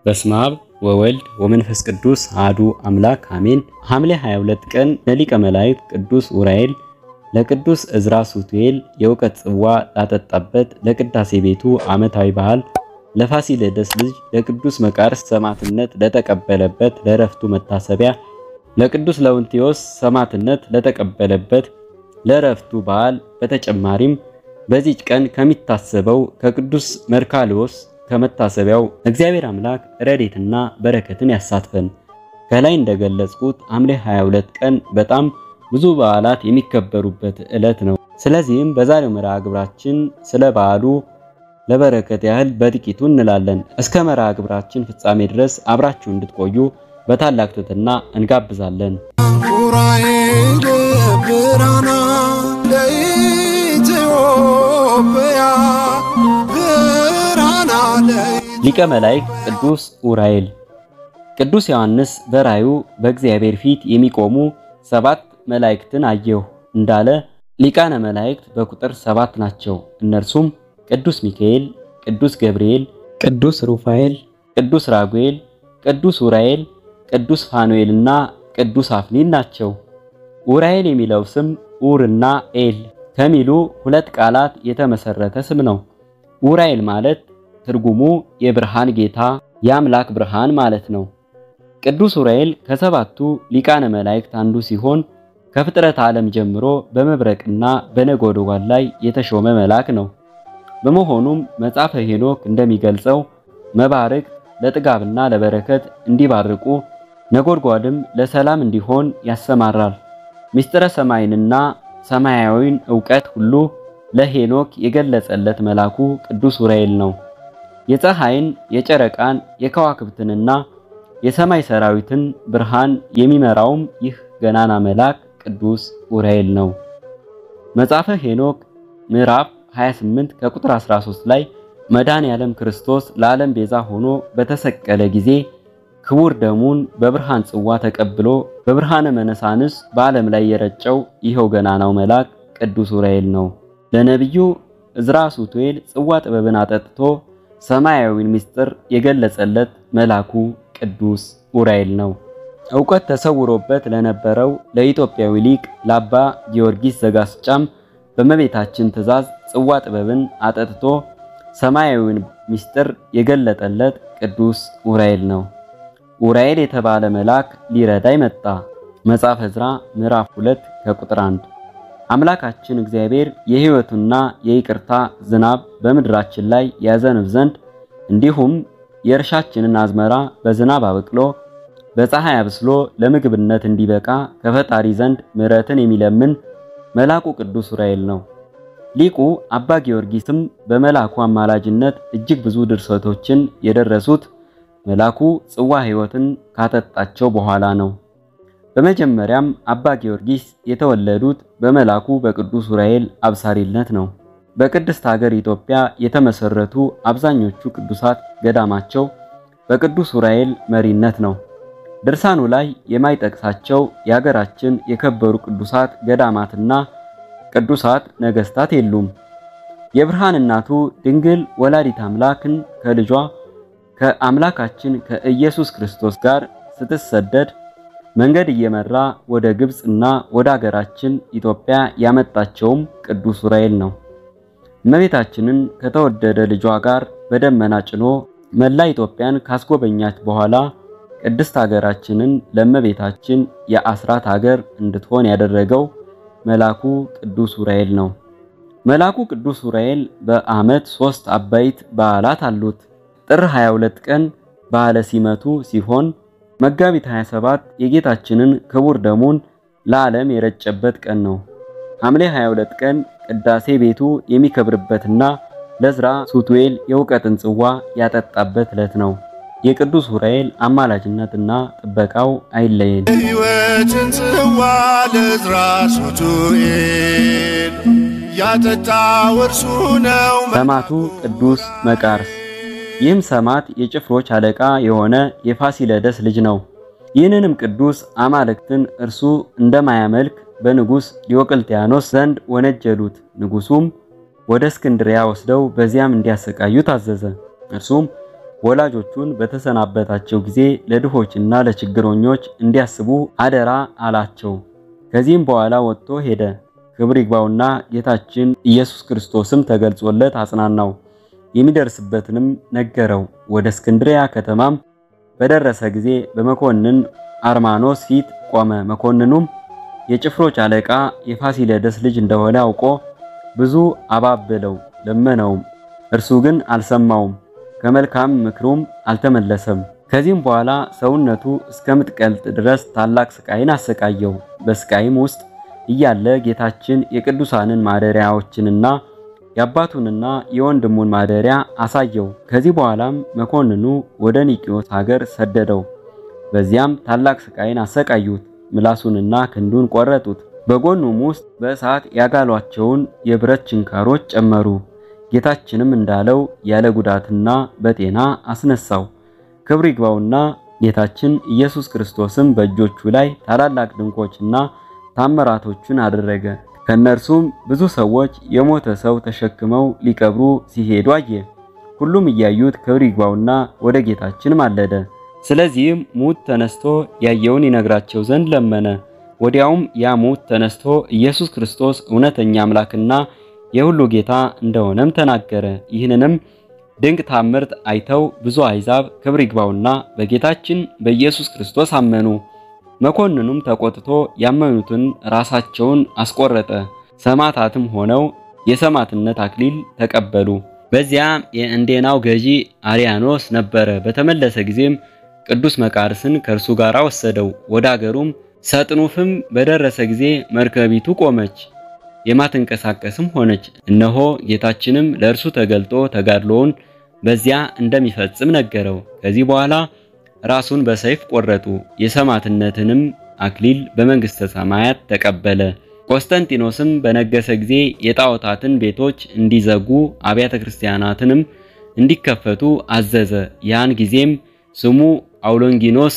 በስመ አብ ወወልድ ወመንፈስ ቅዱስ አሐዱ አምላክ አሜን። ሐምሌ 22 ቀን ለሊቀ መላእክት ቅዱስ ኡራኤል ለቅዱስ እዝራ ሱቱኤል የእውቀት ጽዋ ላጠጣበት ለቅዳሴ ቤቱ ዓመታዊ በዓል ለፋሲለደስ ልጅ ለቅዱስ መቃርስ ሰማዕትነት ለተቀበለበት ለረፍቱ መታሰቢያ ለቅዱስ ለውንቴዎስ ሰማዕትነት ለተቀበለበት ለረፍቱ በዓል በተጨማሪም በዚች ቀን ከሚታሰበው ከቅዱስ መርካልዮስ ከመታሰቢያው እግዚአብሔር አምላክ ረድኤትና በረከትን ያሳትፈን። ከላይ እንደገለጽኩት ሐምሌ 22 ቀን በጣም ብዙ በዓላት የሚከበሩበት ዕለት ነው። ስለዚህም በዛሬው መርሃ ግብራችን ስለ በዓሉ ለበረከት ያህል በጥቂቱ እንላለን። እስከ መርሃ ግብራችን ፍጻሜ ድረስ አብራችሁ እንድትቆዩ በታላቅ ትሕትና እንጋብዛለን። ኡራኤል ብራና ለኢትዮጵያ ብራና ሊቀ መላእክት ቅዱስ ኡራኤል ቅዱስ ዮሐንስ በራዩ በእግዚአብሔር ፊት የሚቆሙ ሰባት መላእክትን አየሁ እንዳለ ሊቃነ መላእክት በቁጥር ሰባት ናቸው። እነርሱም ቅዱስ ሚካኤል፣ ቅዱስ ገብርኤል፣ ቅዱስ ሩፋኤል፣ ቅዱስ ራጉኤል፣ ቅዱስ ኡራኤል፣ ቅዱስ ፋኑኤልና ቅዱስ አፍኒን ናቸው። ኡራኤል የሚለው ስም ኡርና ኤል ከሚሉ ሁለት ቃላት የተመሰረተ ስም ነው። ኡራኤል ማለት ትርጉሙ የብርሃን ጌታ የአምላክ ብርሃን ማለት ነው። ቅዱስ ኡራኤል ከሰባቱ ሊቃነ መላእክት አንዱ ሲሆን ከፍጥረት ዓለም ጀምሮ በመብረቅና በነጎድጓድ ላይ የተሾመ መልአክ ነው። በመሆኑም መጽሐፈ ሄኖክ እንደሚገልጸው መባረክ ለጥጋብና ለበረከት እንዲባርቁ ነጎድጓድም ለሰላም እንዲሆን ያሰማራል። ምስጢረ ሰማይንና ሰማያዊን ዕውቀት ሁሉ ለሄኖክ የገለጸለት መልአኩ ቅዱስ ኡራኤል ነው። የፀሐይን፣ የጨረቃን፣ የከዋክብትንና የሰማይ ሰራዊትን ብርሃን የሚመራውም ይህ ገናና መልአክ ቅዱስ ኡራኤል ነው። መጽሐፈ ሄኖክ ምዕራፍ 28 ከቁጥር 13 ላይ መድኃኔ ዓለም ክርስቶስ ለዓለም ቤዛ ሆኖ በተሰቀለ ጊዜ ክቡር ደሙን በብርሃን ጽዋ ተቀብሎ በብርሃነ መነሳንስ በዓለም ላይ የረጨው ይኸው ገናናው መልአክ ቅዱስ ኡራኤል ነው። ለነቢዩ እዝራ ሱቱኤል ጽዋ ጥበብን አጠጥቶ ሰማያዊን ምስጢር የገለጸለት መልአኩ ቅዱስ ኡራኤል ነው። ዕውቀት ተሰውሮበት ለነበረው ለኢትዮጵያዊ ሊቅ ለአባ ጊዮርጊስ ዘጋስጫም በእመቤታችን ትእዛዝ ጽዋ ጥበብን አጠጥቶ ሰማያዊን ምስጢር የገለጠለት ቅዱስ ኡራኤል ነው። ኡራኤል የተባለ መልአክ ሊረዳይ መጣ። መጽሐፈ ዕዝራ ምዕራፍ 2 ከቁጥር 1 አምላካችን እግዚአብሔር የሕይወቱና የይቅርታ ዝናብ በምድራችን ላይ ያዘንብ ዘንድ እንዲሁም የእርሻችንን አዝመራ በዝናብ አበቅሎ በፀሐይ አብስሎ ለምግብነት እንዲበቃ ከፈጣሪ ዘንድ ምሕረትን የሚለምን መልአኩ ቅዱስ ኡራኤል ነው። ሊቁ አባ ጊዮርጊስም በመልአኩ አማላጅነት እጅግ ብዙ ድርሰቶችን የደረሱት መልአኩ ጽዋ ሕይወትን ካጠጣቸው በኋላ ነው። በመጀመሪያም አባ ጊዮርጊስ የተወለዱት በመልአኩ በቅዱስ ኡራኤል አብሳሪነት ነው። በቅድስት ሀገር ኢትዮጵያ የተመሰረቱ አብዛኞቹ ቅዱሳት ገዳማቸው በቅዱስ ኡራኤል መሪነት ነው። ድርሳኑ ላይ የማይጠቅሳቸው የሀገራችን የከበሩ ቅዱሳት ገዳማትና ቅዱሳት ነገስታት የሉም። የብርሃን እናቱ ድንግል ወላዲት አምላክን ከልጇ ከአምላካችን ከኢየሱስ ክርስቶስ ጋር ስትሰደድ መንገድ እየመራ ወደ ግብፅ እና ወደ ሀገራችን ኢትዮጵያ ያመጣቸውም ቅዱስ ኡራኤል ነው። እመቤታችንን ከተወደደ ልጇ ጋር በደመና ጭኖ መላ ኢትዮጵያን ካስጎበኛች በኋላ ቅድስት ሀገራችንን ለእመቤታችን የአስራት ሀገር እንድትሆን ያደረገው መልአኩ ቅዱስ ኡራኤል ነው። መልአኩ ቅዱስ ኡራኤል በዓመት ሶስት አበይት በዓላት አሉት። ጥር 22 ቀን በዓለ ሲመቱ ሲሆን መጋቢት 27 የጌታችንን ክቡር ደሙን ለዓለም የረጨበት ቀን ነው። ሐምሌ 22 ቀን ቅዳሴ ቤቱ የሚከብርበትና ለዕዝራ ሱቱኤል የእውቀትን ጽዋ ያጠጣበት ዕለት ነው። የቅዱስ ኡራኤል አማላጅነትና ጥበቃው አይለየን። ሕይወትን ጽዋ ለዕዝራ ሱቱኤል ያጠጣው እርሱ ነው። ሰማዕቱ ቅዱስ መቃርስ ይህም ሰማዕት የጭፍሮች አለቃ የሆነ የፋሲለደስ ልጅ ነው። ይህንንም ቅዱስ አማልክትን እርሱ እንደማያመልክ በንጉሥ ዲዮቅልጥያኖስ ዘንድ ወነጀሉት። ንጉሡም ወደ እስክንድሪያ ወስደው በዚያም እንዲያሰቃዩ ታዘዘ። እርሱም ወላጆቹን በተሰናበታቸው ጊዜ ለድሆችና ለችግረኞች እንዲያስቡ አደራ አላቸው። ከዚህም በኋላ ወጥቶ ሄደ። ክብር ይግባውና ጌታችን ኢየሱስ ክርስቶስም ተገልጾለት አጽናናው፣ የሚደርስበትንም ነገረው። ወደ እስክንድሪያ ከተማም በደረሰ ጊዜ በመኮንን አርማኖስ ፊት ቆመ። መኮንኑም የጭፍሮች አለቃ የፋሲለደስ ልጅ እንደሆነ አውቆ ብዙ አባበለው፣ ለመነውም። እርሱ ግን አልሰማውም፣ ከመልካም ምክሩም አልተመለሰም። ከዚህም በኋላ ሰውነቱ እስከምትቀልጥ ድረስ ታላቅ ስቃይን አሰቃየው። በስቃይም ውስጥ እያለ ጌታችን የቅዱሳንን ማደሪያዎችንና የአባቱንና የወንድሙን ማደሪያ አሳየው። ከዚህ በኋላም መኮንኑ ወደ ኒቂዮስ ሀገር ሰደደው። በዚያም ታላቅ ስቃይን አሰቃዩት። ምላሱንና ክንዱን ቆረጡት። በጎኑም ውስጥ በእሳት ያጋሏቸውን የብረት ችንካሮች ጨመሩ። ጌታችንም እንዳለው ያለ ጉዳትና በጤና አስነሳው። ክብር ይግባውና ጌታችን ኢየሱስ ክርስቶስም በእጆቹ ላይ ታላላቅ ድንቆችና ታምራቶችን አደረገ። ከነርሱም ብዙ ሰዎች የሞተ ሰው ተሸክመው ሊቀብሩ ሲሄዱ አየ። ሁሉም እያዩት ክብር ይግባውና ወደ ጌታችን ማለደ። ስለዚህም ሙት ተነስቶ ያየውን ይነግራቸው ዘንድ ለመነ። ወዲያውም ያ ሙት ተነስቶ ኢየሱስ ክርስቶስ እውነተኛ አምላክና የሁሉ ጌታ እንደሆነም ተናገረ። ይህንንም ድንቅ ታምርት አይተው ብዙ አሕዛብ ክብር ይግባውና በጌታችን በኢየሱስ ክርስቶስ አመኑ። መኮንኑም ተቆጥቶ ያመኑትን ራሳቸውን አስቆረጠ። ሰማዕታትም ሆነው የሰማዕትነት አክሊል ተቀበሉ። በዚያም የእንዴናው ገዢ አርያኖስ ነበረ። በተመለሰ ጊዜም ቅዱስ መቃርስን ከእርሱ ጋር ወሰደው። ወደ አገሩም ሰጥኑፍም በደረሰ ጊዜ መርከቢቱ ቆመች፣ የማትንቀሳቀስም ሆነች። እነሆ ጌታችንም ለእርሱ ተገልጦ ተጋድሎውን በዚያ እንደሚፈጽም ነገረው። ከዚህ በኋላ ራሱን በሰይፍ ቆረጡ። የሰማዕትነትንም አክሊል በመንግሥተ ሰማያት ተቀበለ። ቆስጠንጢኖስም በነገሰ ጊዜ የጣዖታትን ቤቶች እንዲዘጉ አብያተ ክርስቲያናትንም እንዲከፈቱ አዘዘ። ያን ጊዜም ስሙ አውሎንጊኖስ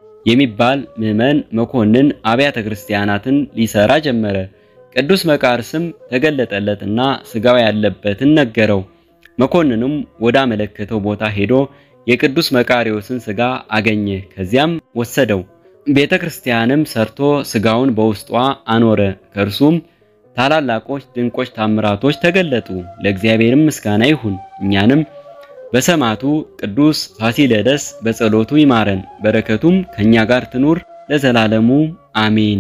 የሚባል ምዕመን መኮንን አብያተ ክርስቲያናትን ሊሰራ ጀመረ። ቅዱስ መቃርስም ተገለጠለትና ሥጋው ያለበትን ነገረው። መኮንኑም ወዳመለከተው ቦታ ሄዶ የቅዱስ መቃሪዎስን ሥጋ አገኘ። ከዚያም ወሰደው። ቤተ ክርስቲያንም ሰርቶ ሥጋውን በውስጧ አኖረ። ከእርሱም ታላላቆች ድንቆች ታምራቶች ተገለጡ። ለእግዚአብሔርም ምስጋና ይሁን። እኛንም በሰማዕቱ ቅዱስ ፋሲለደስ በጸሎቱ ይማረን፣ በረከቱም ከኛ ጋር ትኑር ለዘላለሙ አሜን።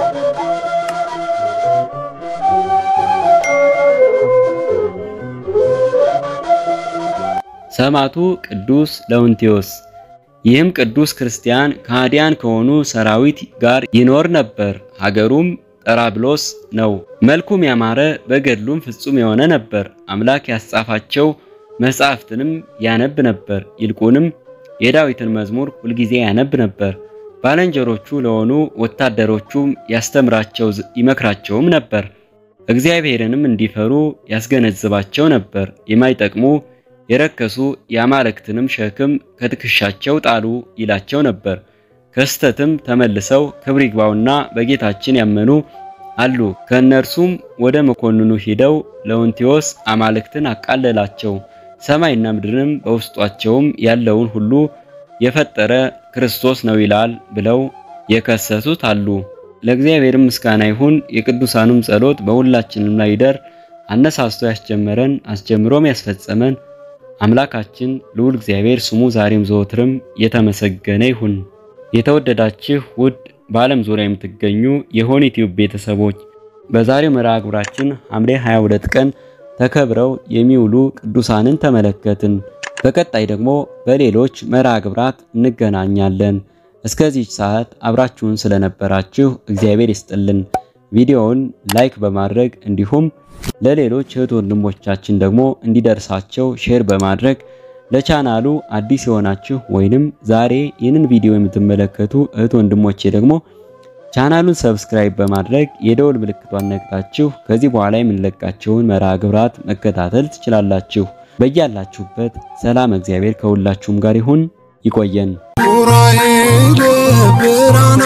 ሰማዕቱ ቅዱስ ለውንቴዎስ ይህም ቅዱስ ክርስቲያን ከሃዲያን ከሆኑ ሰራዊት ጋር ይኖር ነበር። ሀገሩም ጠራብሎስ ነው። መልኩም ያማረ በገድሉም ፍጹም የሆነ ነበር። አምላክ ያስጻፋቸው መጻሕፍትንም ያነብ ነበር። ይልቁንም የዳዊትን መዝሙር ሁልጊዜ ያነብ ነበር። ባልንጀሮቹ ለሆኑ ወታደሮቹም ያስተምራቸው ይመክራቸውም ነበር። እግዚአብሔርንም እንዲፈሩ ያስገነዝባቸው ነበር። የማይጠቅሙ የረከሱ የአማልክትንም ሸክም ከትከሻቸው ጣሉ ይላቸው ነበር። ከስተትም ተመልሰው ክብር ይግባውና በጌታችን ያመኑ አሉ። ከእነርሱም ወደ መኮንኑ ሂደው ለውንቴዎስ አማልክትን አቃለላቸው። ሰማይና ምድርንም በውስጧቸውም ያለውን ሁሉ የፈጠረ ክርስቶስ ነው ይላል ብለው የከሰሱት አሉ። ለእግዚአብሔር ምስጋና ይሁን። የቅዱሳኑም ጸሎት በሁላችንም ላይ ይደር። አነሳስቶ ያስጀመረን አስጀምሮም ያስፈጸመን አምላካችን ልዑል እግዚአብሔር ስሙ ዛሬም ዘወትርም የተመሰገነ ይሁን። የተወደዳችሁ ውድ በዓለም ዙሪያ የምትገኙ የሆኒ ቲዩብ ቤተሰቦች በዛሬው መርሃ ግብራችን ሐምሌ 22 ቀን ተከብረው የሚውሉ ቅዱሳንን ተመለከትን። በቀጣይ ደግሞ በሌሎች መርሃ ግብራት እንገናኛለን። እስከዚህ ሰዓት አብራችሁን ስለነበራችሁ እግዚአብሔር ይስጥልን። ቪዲዮውን ላይክ በማድረግ እንዲሁም ለሌሎች እህት ወንድሞቻችን ደግሞ እንዲደርሳቸው ሼር በማድረግ ለቻናሉ አዲስ የሆናችሁ ወይንም ዛሬ ይህንን ቪዲዮ የምትመለከቱ እህት ወንድሞቼ ደግሞ ቻናሉን ሰብስክራይብ በማድረግ የደወል ምልክቷን ነቅታችሁ ከዚህ በኋላ የምንለቃቸውን መርሃ ግብራት መከታተል ትችላላችሁ። በያላችሁበት ሰላም እግዚአብሔር ከሁላችሁም ጋር ይሁን። ይቆየን። ኡራኤል ብራና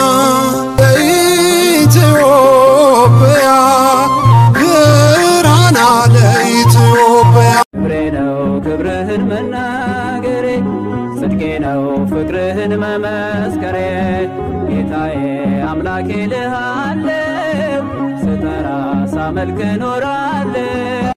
ለኢትዮጵያ ብራና ለኢትዮጵያ ክብሬ ነው ክብርህን መናገሬ ፍቅርህን መመስከሬ ጌታዬ አምላኬ ልሃለው ስጠራ ሳመልክ ኖራለው